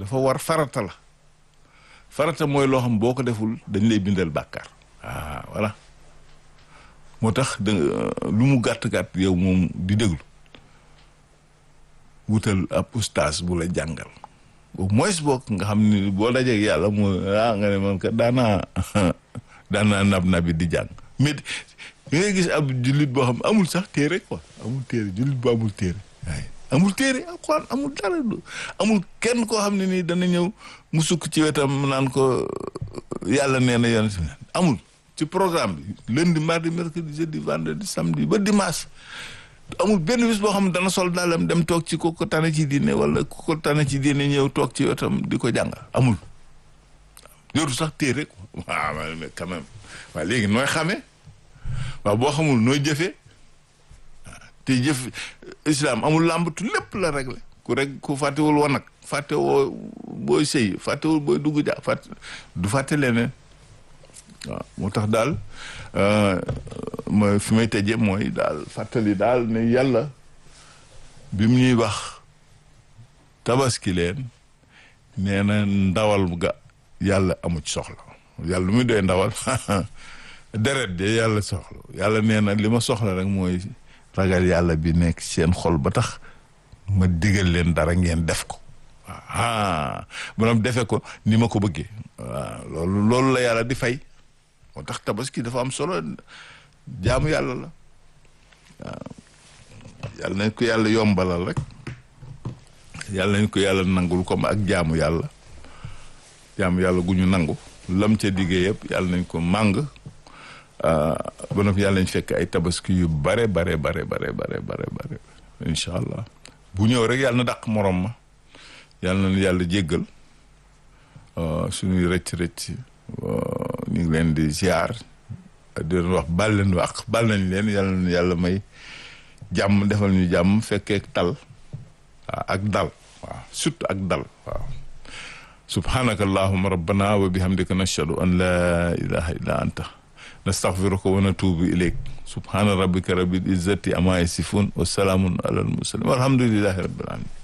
dafa war farata la farata mooy loo xam boo ko deful dañ lay bindal bàkkaar ah voilà moo tax da lu mu gàtt-gàtt yow moom di déglu wutal ab ustaas bu la jàngal au moins boog nga xam ni boo dajeeg yàlla moo ah nga ne man ka daanaa daanaa nab nabi di jàng mais da ngay gis ab jullit boo xam amul sax téere quoi amul téere jullit bu amul téere waaye amul téere alxuraan amul dara amul kenn koo xam ne nii dana ñëw mu sukk ci wetam naan ko yàlla nee na yoon amul ci programme bi lundi mardi mercredi jeudi vendredi samedi ba dimanche amul benn bis boo xam ne dana sol daalam dem toog ci ku ko tane ci diine wala ku ko tane ci diine ñëw toog ci wetam di ko jàngal amul yoru sax téere quoi waaw mais quand même waaw léegi nooy xamee waaw boo xamul nooy jëfee te jëf islam amul làmbatu lépp la réglé ku rek ku fàttewul woon nag fàtte woo booy sëy fàttewul booy dugg ja fàtte du fàtte leneen waaw moo tax daal ma fi may tëjee mooy daal fàttali daal ne yàlla bi mu ñuy wax tabaski leen nee na ndawal ga yàlla amu ci soxla yàlla lu muy doy ndawal deret de yàlla soxla yàlla nee na li ma soxla rek mooy ragal yàlla bi nekk seen xol ba tax ma digal leen dara ngeen def ko waaw maanaam defe ko ni ma ko bëggee waaw loolu loolu la yàlla di fay moo tax tabaski dafa am solo jaamu yàlla la waaw yàlla nañ ko yàlla yombalal rek yàlla nañ ko yàlla nangul comme ak jaamu yàlla jaamu yàlla gu ñu nangu lam ca diggee yëpp yàlla nañ ko màng ba noppi yàlla nañ fekk ay tabaski yu bare bare bare bare bare bare bare incha allah bu ñëw rek yàlla na dàq morom ma yàlla na yàlla jéggal suñuy rëcc rëcc ñu ngi leen di ziar di leen wax bal leen wax bal nañ leen yàlla na yàlla may jàmm defal ñu jàmm fekkee tal waaw ak dal waaw surtout ak dal waaw subhanaka allahuma rabbana wa bihamdika nashhadu an la ilaha illa anta nastaghfiruka wa natubu ilayk subhana rabbika rabbil izzati amma yasifun wa salamun ala al mursalin walhamdulillahi rabbil alamin